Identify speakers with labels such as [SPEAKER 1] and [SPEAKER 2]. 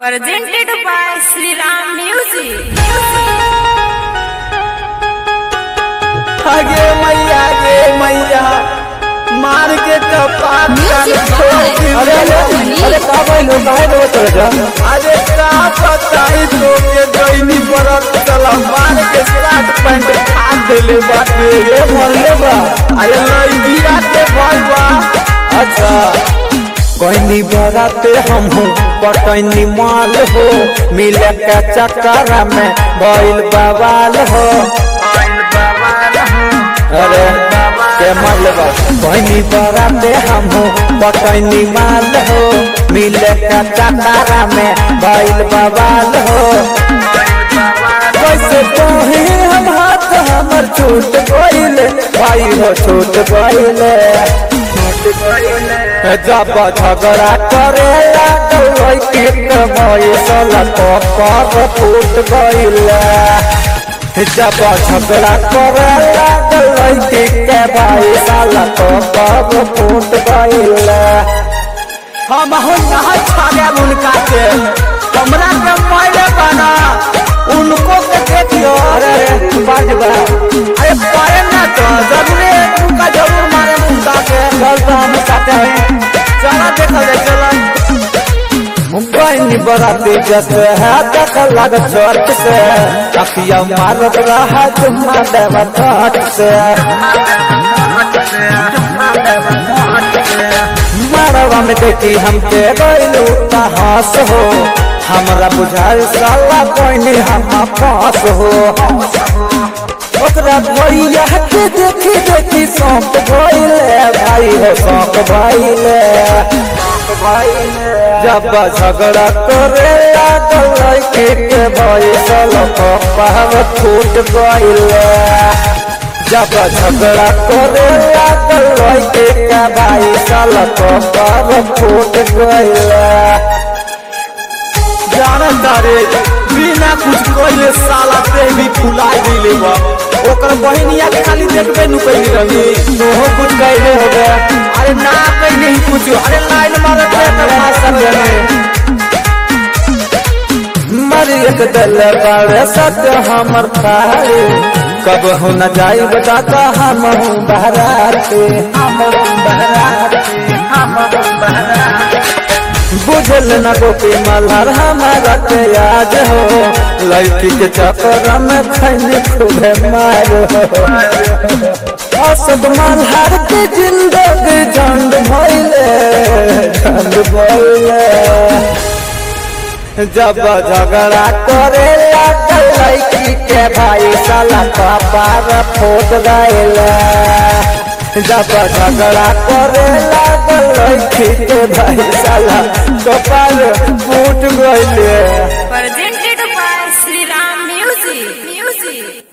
[SPEAKER 1] Presented by Sri Ram Music.
[SPEAKER 2] आगे मैया गे मैया मार के कपाट
[SPEAKER 1] Music
[SPEAKER 2] छोड़
[SPEAKER 1] by
[SPEAKER 2] दी।
[SPEAKER 1] अरे,
[SPEAKER 2] अरे
[SPEAKER 1] अरे,
[SPEAKER 2] का भइल काहे रो चल जा अरे का बताई तो के दैनी परत चला मार के शर्ट पैंट फाड़ देले बाटे ये मरले बा अरे लइबिया के भाई बा अच्छा कोइनी बराते हम हूँ पटैनी माल हो मिले के चक्कर में भइल बवाल हो अरे के मरले कोइनी बराते हम हूँ पटैनी माल हो मिले के चक्कर में भइल बवाल हो कैसे कहे हम हाथ हमर छूट गइले भाई हो छूट गइले जब झगड़ा करे लागल के कमैसल कपर फूट गइले जब झगड़ा करे लागल के भाई साल कपर फूट गइले हम हो नहा छागे उनका के हमरा के मारे बना उनको के देखियो अरे बाज बा अरे पाए ना तो जरूर उनका जरूर मारे उनका के चल तो हम साथे हैं चला देखा दे चला मुंबई में बराती जस है तक लग चर्च से अखिया मारत रहा जुम्मा देवा ठाट से मरवा में देखी हमके गइलू तहास हो हमरा बुझाल साला कोइनी हम पास हो ओकरा भैया के देखी देखी सौंप गइले भाई हो सौंप भइले जब झगड़ा करे लागल के के भइसल कपार फूट गइले जब झगड़ा करे लागल के के भाई साल कपार फूट गइले जानता रे बिना कुछ कइले साला पे भी फुला दिले बा ओकर बहिनिया के खाली देखबे नु कइले रही तोहो कुछ कइले हो गया अरे ना कइले ही कुछ अरे लाइन मारे पे कर सब मर एक दल बारे सत्य हमर थारे कब हो न जाई बताता हम हूँ बहराते हम हूँ बहराते हम हूँ बहराते बुझल न गोपी मल्हार हमारा के याद हो लड़की के चक्कर में खैनी खूबे मार हो असद मल्हार के जिंदगी झंड भइले झंड भइले जब झगड़ा करे लागल लड़की के भाई साला कपार फूट गइले जब झगड़ा करे लागल लड़की के भाई साला कपार फूट गइले
[SPEAKER 1] Presented by Sri Ram Music. Music.